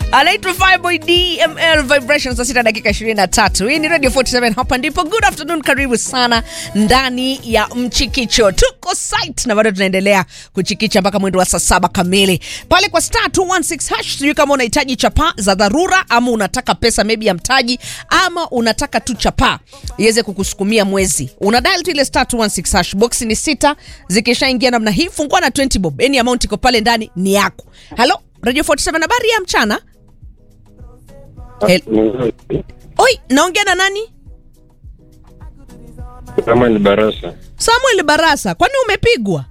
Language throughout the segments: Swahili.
anaitwa Fireboy DML Vibrations saa sita dakika 23. Hii ni Radio 47 hapa ndipo. Good afternoon, karibu sana ndani ya Mchikicho. Tuko site na bado tunaendelea kuchikicha mpaka mwendo wa saa saba kamili pale kwa star 216 hash. Sijui kama unahitaji chapa za dharura ama unataka pesa maybe ya mtaji ama unataka tu chapa iweze kukusukumia mwezi, una dial tu ile star 216 hash. Box ni sita, zikishaingia namna hii fungua na 20 bob, any amount iko pale ndani ni yako. Halo Radio 47, habari ya mchana. Hel- Oi, naongea na nani? kama ni barasa Samuel Barasa, kwani umepigwa?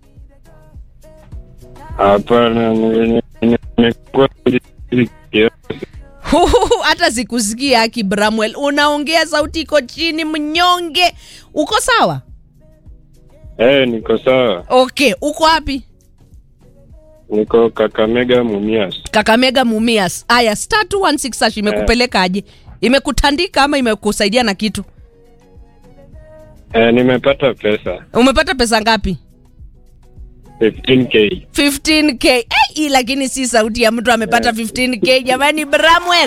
hapana ni- ni- nimekuwa kiasi. Huhuhu, hata sikusikia Aki Bramwell, unaongea sauti iko chini, mnyonge. Uko sawa? eh niko sawa Okay, uko wapi? niko kakamega mumias Kakamega Mumias. Aya, star 216 hash imekupelekaje? Imekutandika ama imekusaidia na kitu? eh nimepata pesa Umepata pesa ngapi? 15k 15k. Eh, hii lakini si sauti ya mtu amepata 15k jamani, Bramwell.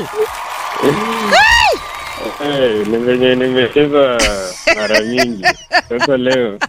eh ni venye nimecheza mara nyingi sasa leo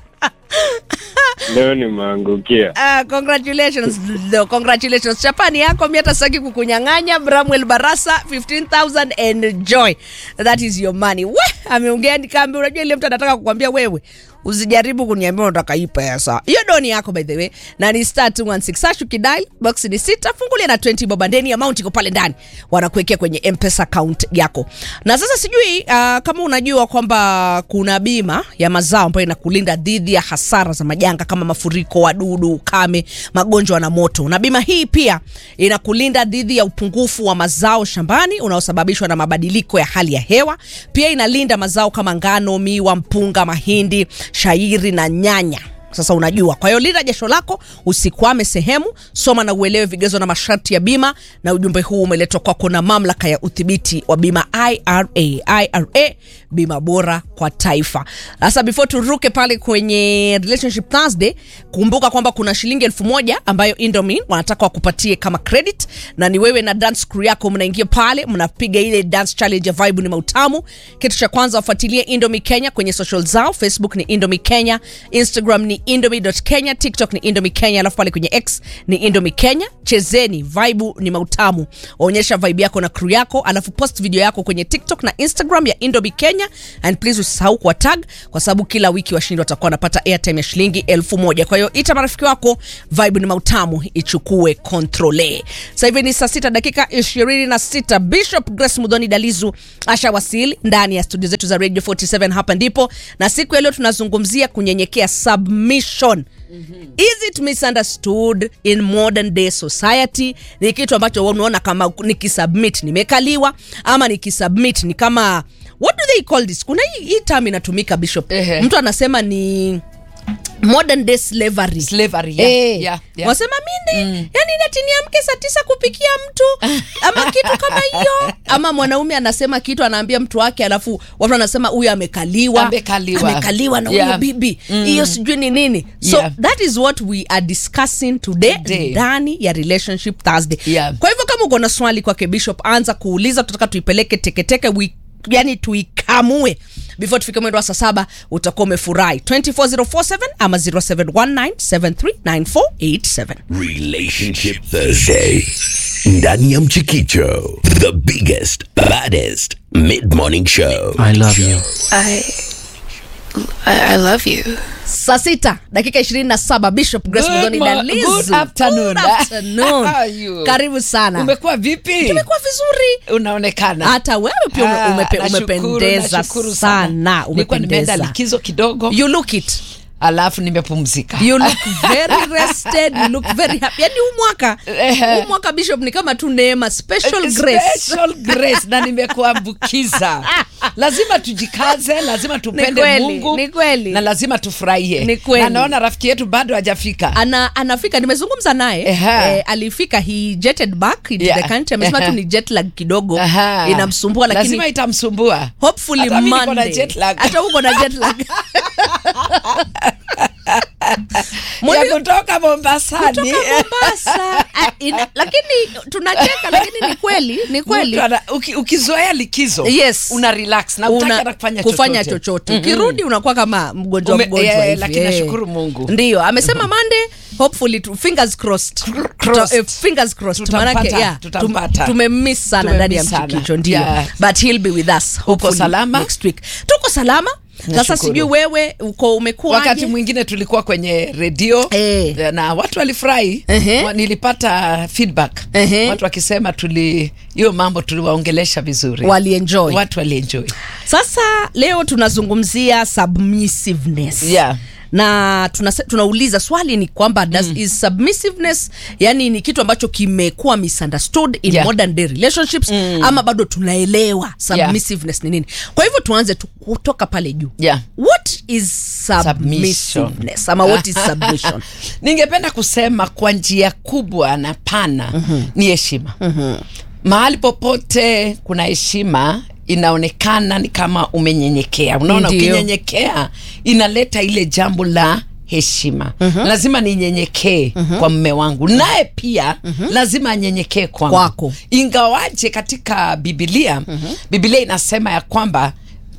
leo nimeangukia Ah, congratulations no, congratulations chapani yako mi hata sitaki kukunyang'anya bramwel barasa 15000 enjoy that is your money we ameongea nikambe unajua ile mtu anataka kukwambia wewe usijaribu kuniambia unataka hii pesa hiyo doni yako by the way na ni star 216 hash ukidai box ni sita fungulia na 20 boba ndeni amount iko pale ndani wanakuwekea kwenye mpesa account yako na sasa sijui uh, kama unajua kwamba kuna bima ya mazao ambayo inakulinda dhidi ya hasara za majanga kama mafuriko wadudu ukame magonjwa na moto na bima hii pia inakulinda dhidi ya upungufu wa mazao shambani unaosababishwa na mabadiliko ya hali ya hewa pia inalinda mazao kama ngano miwa mpunga mahindi shairi na nyanya sasa unajua kwa hiyo linda jasho lako usikwame sehemu soma na uelewe vigezo na masharti ya bima na ujumbe huu umeletwa kwako na mamlaka ya udhibiti wa bima ira ira bima bora kwa taifa sasa before turuke pale kwenye relationship thursday kumbuka kwamba kuna shilingi elfu moja ambayo indomin wanataka wakupatie kama credit na ni wewe na dance crew yako mnaingia pale mnapiga ile dance challenge ya vibe ni mautamu kitu cha kwanza wafuatilie indomi kenya kwenye social zao facebook ni indomi kenya instagram ni indomi.kenya tiktok ni indomi kenya alafu pale kwenye x ni indomi kenya chezeni vibe ni mautamu onyesha vibe yako na crew yako alafu post video yako kwenye tiktok na instagram ya indomi kenya and please usisahau kuwa tag kwa sababu kila wiki washindi watakuwa wanapata airtime ya shilingi elfu moja kwa hiyo ita marafiki wako vibe ni mautamu ichukue kontrole sasa hivi ni saa sita dakika ishirini na sita bishop grace mudhoni dalizu ashawasili ndani ya studio zetu za radio 47 hapa ndipo na siku ya leo tunazungumzia kunyenyekea submission is it misunderstood in modern day society ni kitu ambacho wewe unaona kama nikisubmit nimekaliwa ama nikisubmit ni kama what do they call this kuna hii, hii term inatumika bishop Ehe. mtu anasema ni modern day slavery Slavery, yeah, Eh, yeah, yeah. wasema minde mm. yani nati niamke saa tisa kupikia mtu ama kitu kama hiyo ama mwanaume anasema kitu anaambia mtu wake alafu watu anasema huyu amekaliwa Amekaliwa. amekaliwa na huyo Yeah. bibi hiyo sijui ni nini so Yeah. that is what we are discussing today Today. ndani ya relationship thursday Yeah. kwa hivyo kama uko na swali kwake bishop anza kuuliza tunataka tuipeleke teketeke we, yani tuikamue before tufike mwendo wa saa saba utakuwa umefurahi 24047 ama 0719739487 Relationship Thursday. Ndani ya Mchikicho, the biggest, baddest mid-morning show. I love you. I, I, I love you. saa sita dakika 27 bishop grace Good Mudhoni mo- Dalizu. good afternoon. Good afternoon. How are you? karibu sana umekuwa vipi tumekuwa vizuri unaonekana hata wewe pia ume, Ah, umepe, nashukuru, umependeza nashukuru sana nilikuwa nimeenda umependeza likizo kidogo you look it alafu nimepumzika you look very rested you look very happy yani huu mwaka Ehe. huu mwaka bishop ni kama tu neema special grace Special grace na nimekuambukiza lazima tujikaze lazima tupende kweli, mungu ni kweli. na lazima tufurahie Ni kweli. na naona rafiki yetu bado hajafika ana anafika nimezungumza naye Ehe. eh, alifika he jetted back into Yeah. the country amesema tu Ehe. ni jet lag kidogo Aha. inamsumbua lakini lazima itamsumbua hopefully Hata mimi niko na Monday jet lag. hata uko na jet lag Mwalimu- ya kutoka Mombasani. Mombasa. Ah, ina- lakini tunacheka lakini ni kweli ni kweli Mtu ana- uki- ukizoea likizo Yes. una relax na utaki Una- hata kufanya kufanya chochote. chochote Mhm. ukirudi unakuwa kama mgonjwa Ume- mgonjwa eh, hivi, lakini nashukuru Mungu. ndio amesema Monday hopefully tu, fingers crossed Crossed. Tuta- eh, fingers crossed Tutampata, manake yeah, tutampata. tum- tumemiss sana Tumemiss ndani ya sana. mchikicho ndio Yeah. but he'll be with us hopefully salama? next week tuko salama sasa Nashukuru. sijui wewe uko umekuwa wakati mwingine tulikuwa kwenye redio Eh. na watu walifurahi Ehe. Wa- nilipata feedback Ehe. watu wakisema tuli hiyo mambo tuliwaongelesha vizuri walienjoy watu walienjoy Sasa leo tunazungumzia submissiveness. Yeah. Na tunase, tunauliza swali ni kwamba does is submissiveness yani ni kitu ambacho kimekuwa misunderstood in Yeah. modern day relationships ama bado tunaelewa submissiveness ni nini? Kwa hivyo tuanze tu kutoka pale juu. Yeah. What is submissiveness ama what is submission? ningependa kusema kwa njia kubwa na pana ni heshima mahali popote kuna heshima inaonekana ni kama umenyenyekea unaona Ndio. ukinyenyekea inaleta ile jambo la heshima lazima ninyenyekee kwa mme wangu naye pia lazima anyenyekee kwangu Kwako. ingawaje katika bibilia bibilia inasema ya kwamba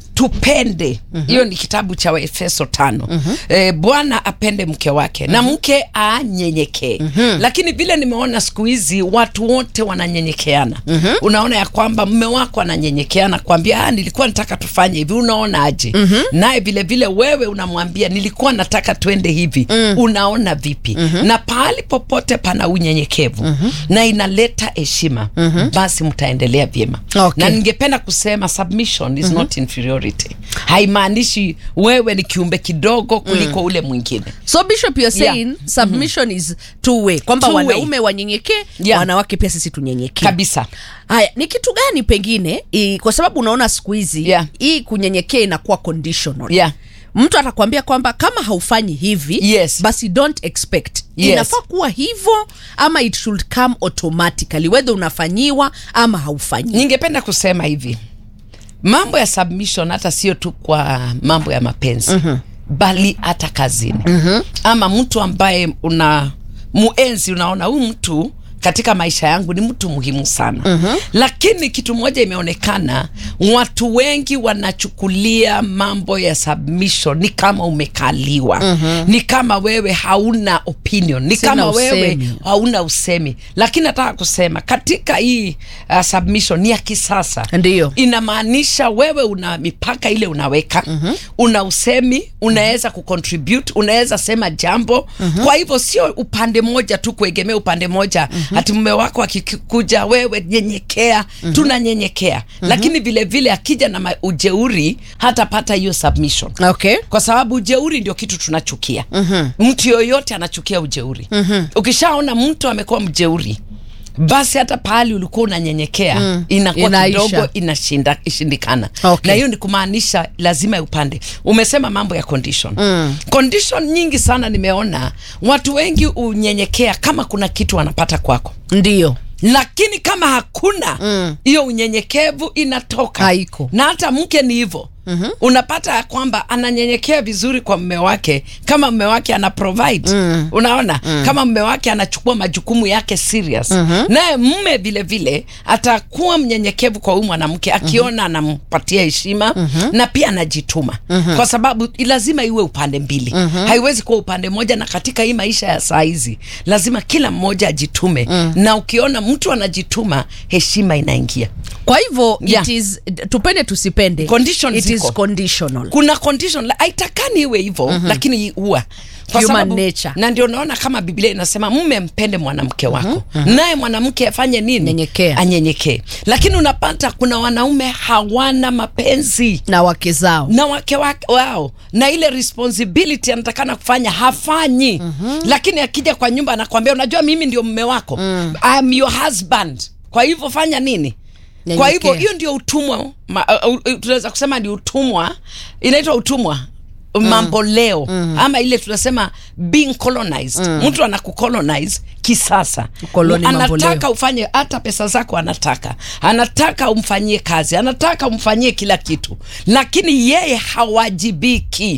tupende hiyo ni kitabu cha waefeso tano e, bwana apende mke wake na mke anyenyekee lakini vile nimeona siku hizi watu wote wananyenyekeana unaona ya kwamba mme wako ananyenyekeana kwambia ah, nilikuwa nataka tufanye hivi unaona aje naye vile vile wewe unamwambia nilikuwa nataka tuende hivi unaona vipi na pahali popote pana unyenyekevu na inaleta heshima basi mtaendelea vyema Okay. na ningependa kusema submission is not inferiority haimaanishi wewe ni kiumbe kidogo kuliko ule mwingine So Bishop you're Yeah. saying submission is two way kwamba Two way. wanaume wanyenyekee Yeah. wanawake pia sisi tunyenyekee. kabisa Haya, ni kitu gani pengine i, kwa sababu unaona siku hizi Yeah. hii kunyenyekea inakuwa conditional. Yeah. Mtu atakwambia kwamba kama haufanyi hivi Yes. basi don't expect. Yes. Inafaa kuwa hivyo ama it should come automatically whether unafanyiwa ama haufanyi. ningependa kusema hivi mambo ya submission hata sio tu kwa mambo ya mapenzi bali hata kazini ama mtu ambaye una muenzi unaona huyu mtu katika maisha yangu ni mtu muhimu sana lakini kitu moja imeonekana watu wengi wanachukulia mambo ya submission ni kama umekaliwa ni kama wewe hauna opinion ni Sina kama wewe usemi. hauna usemi lakini nataka kusema katika hii uh, submission ni ya kisasa Ndiyo. inamaanisha wewe una mipaka ile unaweka una usemi unaweza kucontribute unaweza sema jambo kwa hivyo sio upande moja tu kuegemea upande moja hati mume wako akikuja wewe nyenyekea tunanyenyekea lakini vile vile akija na ma- ujeuri hatapata hiyo submission Okay. kwa sababu ujeuri ndio kitu tunachukia mtu yoyote anachukia ujeuri ukishaona mtu amekuwa mjeuri basi hata pahali ulikuwa unanyenyekea inakuwa Inaisha. kidogo inashinda ishindikana Okay. na hiyo ni kumaanisha lazima upande umesema mambo ya condition condition nyingi sana nimeona watu wengi unyenyekea kama kuna kitu wanapata kwako Ndio. lakini kama hakuna hiyo unyenyekevu inatoka Haiko. na hata mke ni hivyo mm-hmm. unapata ya kwamba ananyenyekea vizuri kwa mme wake kama mme wake ana provide mm. unaona mm. kama mme wake anachukua majukumu yake serious mm-hmm. naye mme vile vile atakuwa mnyenyekevu kwa huyu mwanamke akiona mm-hmm. anampatia heshima mm-hmm. na pia anajituma mm-hmm. kwa sababu lazima iwe upande mbili mm-hmm. haiwezi kuwa upande moja na katika hii maisha ya saa hizi lazima kila mmoja ajitume mm. na ukiona mtu anajituma heshima inaingia Kwa hivyo Yeah. it is tupende tusipende. Conditions it is ziko. conditional. kuna condition la- haitakani iwe hivyo mm-hmm. lakini huwa Kwa Human sababu- nature. na ndio naona kama biblia inasema mme mpende mwanamke wako mm-hmm. naye mwanamke afanye nini Nyenyekea. anyenyekee lakini unapata kuna wanaume hawana mapenzi na wake zao. na wake wake wao na ile responsibility anatakana kufanya hafanyi mm-hmm. lakini akija kwa nyumba anakwambia unajua mimi ndio mme wako mm. I'm your husband kwa hivyo fanya nini kwa Nyenyekea. hivyo hiyo ndio utumwa ma- uh, uh, tunaweza kusema ni utumwa inaitwa utumwa mambo leo ama ile tunasema being colonized mtu anakucolonize kisasa Ukoloni mambo anataka leo. ufanye hata pesa zako anataka anataka umfanyie kazi anataka umfanyie kila kitu lakini yeye hawajibiki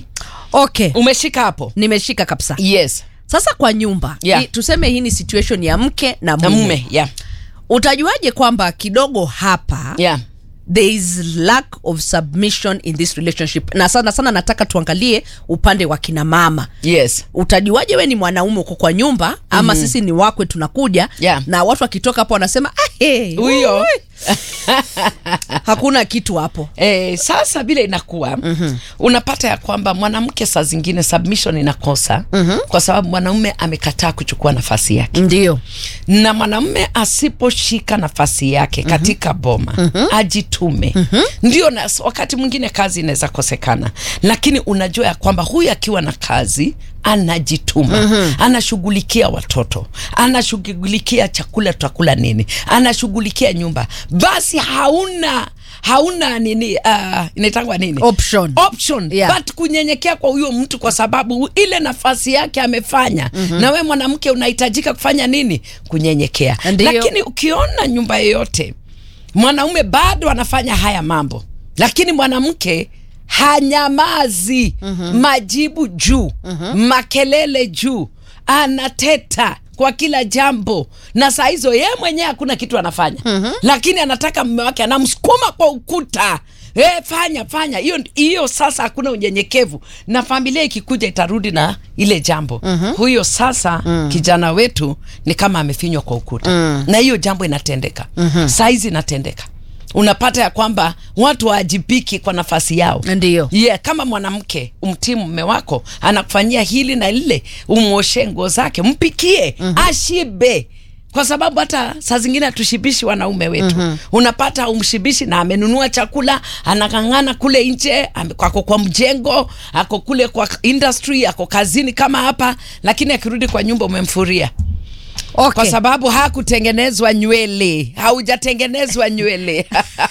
okay umeshika hapo nimeshika kabisa yes sasa kwa nyumba Yeah. hii- tuseme hii ni situation ya mke na na mume, mume yeah. utajuaje kwamba kidogo hapa Yeah. there is lack of submission in this relationship na sana sana nataka tuangalie upande wa kina mama yes utajuaje we ni mwanaume uko kwa nyumba ama mm-hmm. sisi ni wakwe tunakuja Yeah. na watu wakitoka hapo wanasema "Ah, hey, Huyo." ui." hakuna kitu hapo Eh, sasa vile inakuwa mm-hmm. unapata ya kwamba mwanamke saa zingine submission inakosa mm-hmm. kwa sababu mwanaume amekataa kuchukua nafasi yake ndio na mwanamume asiposhika nafasi yake katika boma mm-hmm. ajitume mm-hmm. ndio na, wakati mwingine kazi inaweza kosekana lakini unajua ya kwamba huyu akiwa na kazi anajituma mm-hmm. anashughulikia watoto anashughulikia chakula tutakula nini anashughulikia nyumba basi hauna hauna nini uh, inaitangwa nini Option. option Yeah. but kunyenyekea kwa huyo mtu kwa sababu ile nafasi yake amefanya mm-hmm. na we mwanamke unahitajika kufanya nini kunyenyekea Ndiyo. lakini ukiona nyumba yoyote mwanaume bado anafanya haya mambo lakini mwanamke hanyamazi mm-hmm. majibu juu mm-hmm. makelele juu anateta kwa kila jambo na saa hizo yeye mwenyewe hakuna kitu anafanya mm-hmm. lakini anataka mume wake anamsukuma kwa ukuta E, fanya fanya hiyo hiyo sasa hakuna unyenyekevu na familia ikikuja itarudi na ile jambo mm-hmm. huyo sasa mm. kijana wetu ni kama amefinywa kwa ukuta mm. na hiyo jambo inatendeka mm-hmm. saizi inatendeka unapata ya kwamba watu waajibiki kwa nafasi yao Ndiyo. yeah, kama mwanamke umtii mume wako anakufanyia hili na lile umwoshe nguo zake mpikie mm-hmm. ashibe kwa sababu hata saa zingine hatushibishi wanaume wetu mm-hmm. unapata umshibishi na amenunua chakula anakang'ana kule nje ame- ako kwa mjengo ako kule kwa industry ako kazini kama hapa lakini akirudi kwa nyumba umemfuria okay. kwa sababu hakutengenezwa nywele haujatengenezwa nywele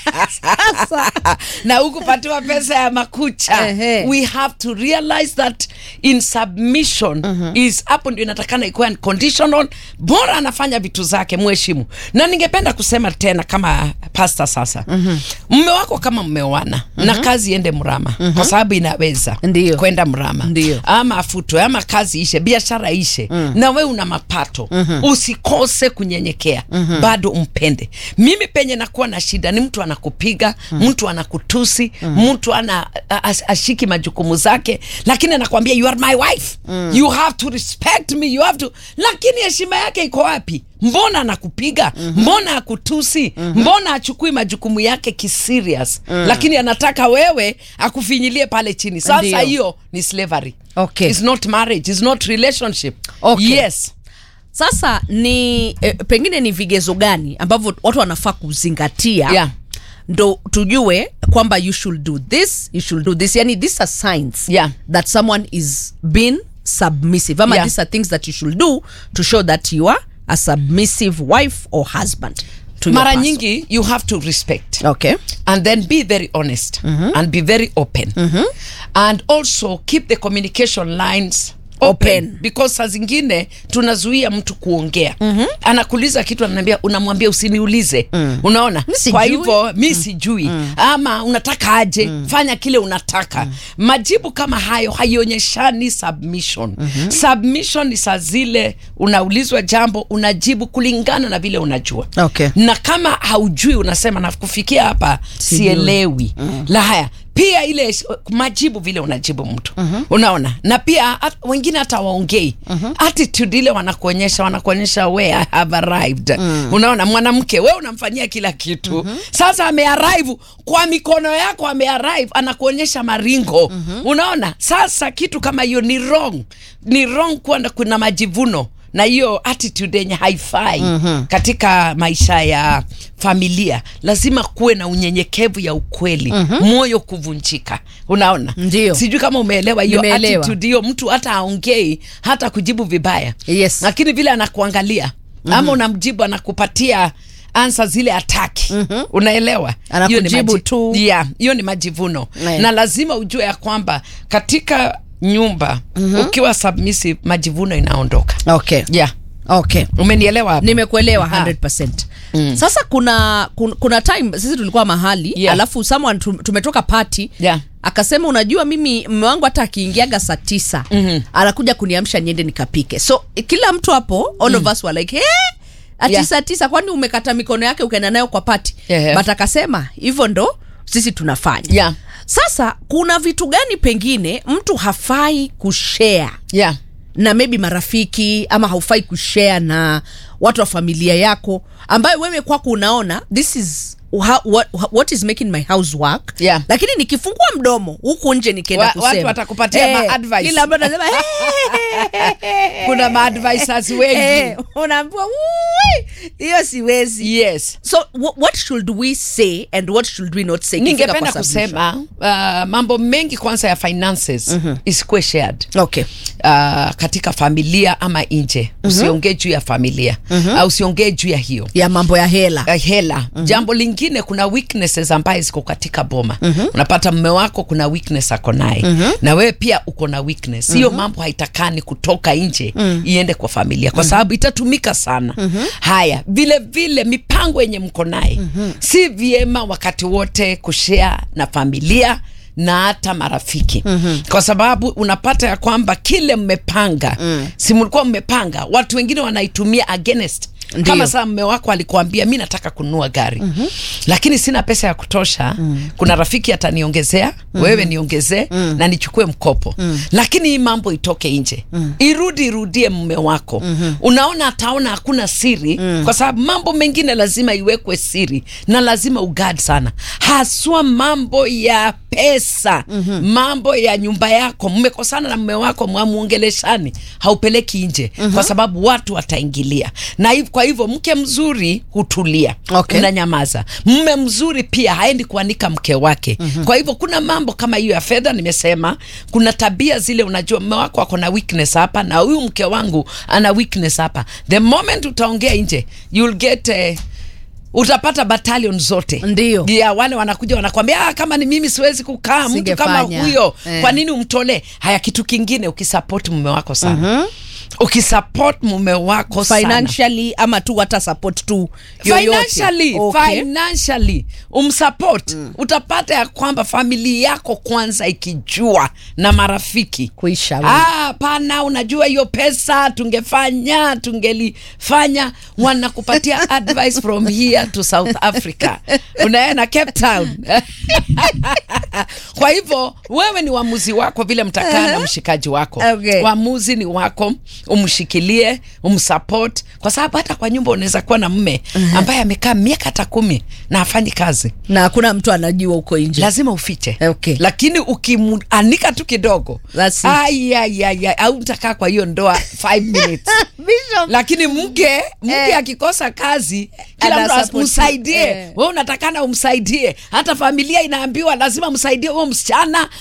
na hukupatiwa pesa ya makucha Ehe. we have to realize that in submission is hapo ndio inatakana ikuwa unconditional bora anafanya vitu zake mheshimu na ningependa kusema tena kama pasta sasa mme wako kama mmeoana na kazi iende mrama kwa sababu inaweza Ndiyo. kwenda mrama Ndiyo. ama afutwe ama kazi ishe biashara ishe mm. na we una mapato mm-hmm. usikose kunyenyekea mm-hmm. bado umpende mimi penye nakuwa na shida ni mtu anakupiga mm. mtu anakutusi mm. mtu ana a- a- ashiki majukumu zake lakini anakwambia you are my wife mm. you have to respect me you have to lakini heshima yake iko wapi mbona anakupiga mm-hmm. mbona akutusi mm-hmm. mbona achukui majukumu yake kiserious mm. lakini anataka wewe akufinyilie pale chini sasa Ndiyo. hiyo ni slavery Okay. It's not marriage it's not relationship Okay. yes sasa ni eh, pengine ni vigezo gani ambavyo watu wanafaa kuzingatia Yeah. ndo tujue kwamba you should do this you should do this yani these are signs Yeah. that someone is being submissive ama Yeah. these are things that you should do to show that you are a submissive wife or husband to your mara person. nyingi you have to respect okay and then be very honest and be very open and also keep the communication lines open, Open. because saa zingine tunazuia mtu kuongea mm-hmm. anakuuliza kitu ananiambia unamwambia usiniulize mm. unaona Mi sijui. kwa hivyo mi sijui mm. ama unataka aje mm. fanya kile unataka mm. majibu kama hayo haionyeshani submission mm-hmm. submission ni saa zile unaulizwa jambo unajibu kulingana na vile unajua Okay. na kama haujui unasema na kufikia hapa sielewi mm. la haya pia ile sh- majibu vile unajibu mtu mm-hmm. unaona na pia at, wengine hata waongei mm-hmm. attitude ile wanakuonyesha wanakuonyesha we I have arrived mm. unaona mwanamke we unamfanyia kila kitu mm-hmm. sasa amearrive kwa mikono yako amearrive anakuonyesha maringo mm-hmm. unaona sasa kitu kama hiyo ni wrong ni wrong kuwa na- kuna majivuno na hiyo attitude yenye haifai mm-hmm. katika maisha ya familia lazima kuwe na unyenyekevu ya ukweli mm-hmm. moyo kuvunjika unaona Ndio. sijui kama umeelewa hiyo Nimeelewa. attitude hiyo mtu hata aongei hata kujibu vibaya Yes. lakini vile anakuangalia mm-hmm. ama unamjibu anakupatia ansa zile ataki mm-hmm. unaelewa Hiyo ni Anakujibu maji- tu. yeah, hiyo ni majivuno Yeah. na lazima ujue ya kwamba katika nyumba mm-hmm. ukiwa submissive majivuno inaondoka okay yeah okay umenielewa hapo? nimekuelewa Aha. 100% mm. sasa kuna, kuna kuna time sisi tulikuwa mahali Yeah. alafu someone tum- tumetoka party Yeah. akasema unajua mimi mme wangu hata akiingiaga saa tisa mm-hmm. anakuja kuniamsha niende nikapike so kila mtu hapo all of us were like hey! ati Yeah. saa tisa kwani umekata mikono yake ukaenda nayo kwa pati Yeah. but akasema hivyo ndo sisi tunafanya Yeah. sasa kuna vitu gani pengine mtu hafai kushare yeah. na maybe marafiki ama haufai kushare na watu wa familia yako ambayo wewe kwako unaona this is how, what, what is making my house work Yeah. lakini nikifungua mdomo huku nje nikienda Wa- kusema watu watakupatia ma-advice. kila mtu anasema kuna maadvisors wengi Eh, unaambiwa "Ui, hiyo siwezi yes so wh- what should we say and what should we not say ikifika ningependa kwa submission? kusema uh, mambo mengi kwanza ya finances mm-hmm. isikuwe shared okay uh, katika familia ama nje mm-hmm. usiongee juu ya familia mm-hmm. uh, usiongee juu ya hiyo ya mambo ya hela uh, hela mm-hmm. jambo lingine kuna weaknesses ambaye ziko katika boma mm-hmm. unapata mme wako kuna weakness ako naye mm-hmm. na wewe pia uko na weakness hiyo mm-hmm. mambo haitakani kutoka nje mm-hmm. iende kwa familia kwa sababu itatumika sana mm-hmm. haya vile vile mipango yenye mko naye mm-hmm. si vyema wakati wote kushare na familia na hata marafiki mm-hmm. kwa sababu unapata ya kwamba kile mmepanga mm. si mlikuwa mmepanga watu wengine wanaitumia against Ndiyo. kama saa mme wako alikuambia mi nataka kununua gari mm-hmm. lakini sina pesa ya kutosha mm. kuna rafiki ataniongezea mm-hmm. wewe niongezee mm. na nichukue mkopo mm. lakini hii mambo itoke nje mm. irudi irudie mme wako mm-hmm. unaona ataona hakuna siri mm. kwa sababu mambo mengine lazima iwekwe siri na lazima ugad sana haswa mambo ya pesa mm-hmm. mambo ya nyumba yako mmekosana na mme wako mwamuongeleshani haupeleki nje mm-hmm. kwa sababu watu wataingilia na hiv, kwa hivyo mke mzuri hutulia Okay. unanyamaza mme mzuri pia haendi kuanika mke wake mm-hmm. kwa hivyo kuna mambo kama hiyo ya fedha nimesema kuna tabia zile unajua mme wako ako na weakness hapa na huyu mke wangu ana weakness hapa the moment utaongea nje you'll get uh, utapata battalion zote Ndio. ya wale wanakuja wanakwambia ah, kama ni mimi siwezi kukaa mtu kama Singefanya." huyo Eh. kwa nini umtolee haya kitu kingine ukisupport mume wako sana mm-hmm. ukisupport mume wako sana financially ama tu hata support tu yoyote. financially Okay. financially umsupport mm. utapata ya kwamba familia yako kwanza ikijua na marafiki Kuisha wewe. Ah, pana unajua hiyo pesa tungefanya tungelifanya wanakupatia advice from here to south africa unaenda cape town kwa hivyo wewe ni uamuzi wako vile mtakaa na mshikaji wako Okay. uamuzi ni wako umshikilie umsupport kwa sababu hata kwa nyumba unaweza kuwa na mme ambaye amekaa miaka hata kumi na afanyi kazi na hakuna mtu anajua huko nje lazima ufiche Okay. lakini ukimuanika tu kidogo That's it. ayayaya au utakaa kwa hiyo ndoa five minutes Bishop. lakini mke mke Eh. akikosa kazi kila mtu Anasupport- umsaidie eh. we unatakana umsaidie hata familia inaambiwa lazima msaidie huo msichana